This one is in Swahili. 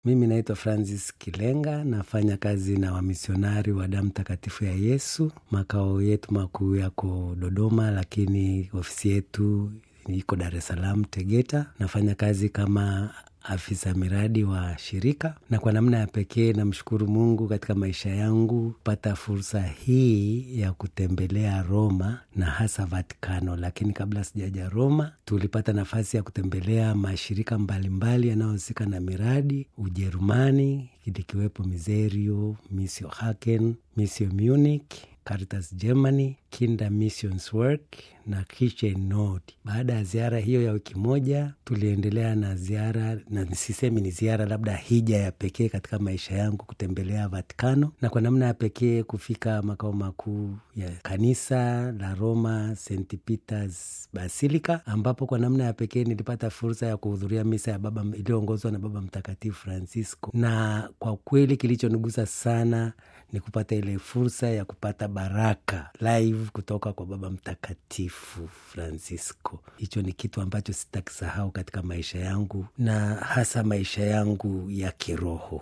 Mimi naitwa Francis Kilenga, nafanya kazi na wamisionari wa damu takatifu ya Yesu. Makao yetu makuu yako Dodoma, lakini ofisi yetu iko Dar es Salaam, Tegeta. Nafanya kazi kama afisa miradi wa shirika, na kwa namna ya pekee namshukuru Mungu katika maisha yangu pata fursa hii ya kutembelea Roma na hasa Vatikano. Lakini kabla sijaja Roma, tulipata nafasi ya kutembelea mashirika mbalimbali yanayohusika na miradi Ujerumani, likiwepo Miserio, Missio Haken, Missio Munich, Caritas Germany, Kinda Missions Work na Kitchen Nord. Baada ya ziara hiyo ya wiki moja, tuliendelea na ziara, na sisemi ni ziara, labda hija ya pekee katika maisha yangu, kutembelea Vatikano na kwa namna ya pekee kufika makao makuu ya kanisa la Roma, St Peters Basilica, ambapo kwa namna ya pekee nilipata fursa ya kuhudhuria misa ya baba iliyoongozwa na Baba Mtakatifu Francisco, na kwa kweli kilichonigusa sana ni kupata ile fursa ya kupata baraka live kutoka kwa Baba Mtakatifu Francisco. Hicho ni kitu ambacho sitakisahau katika maisha yangu na hasa maisha yangu ya kiroho.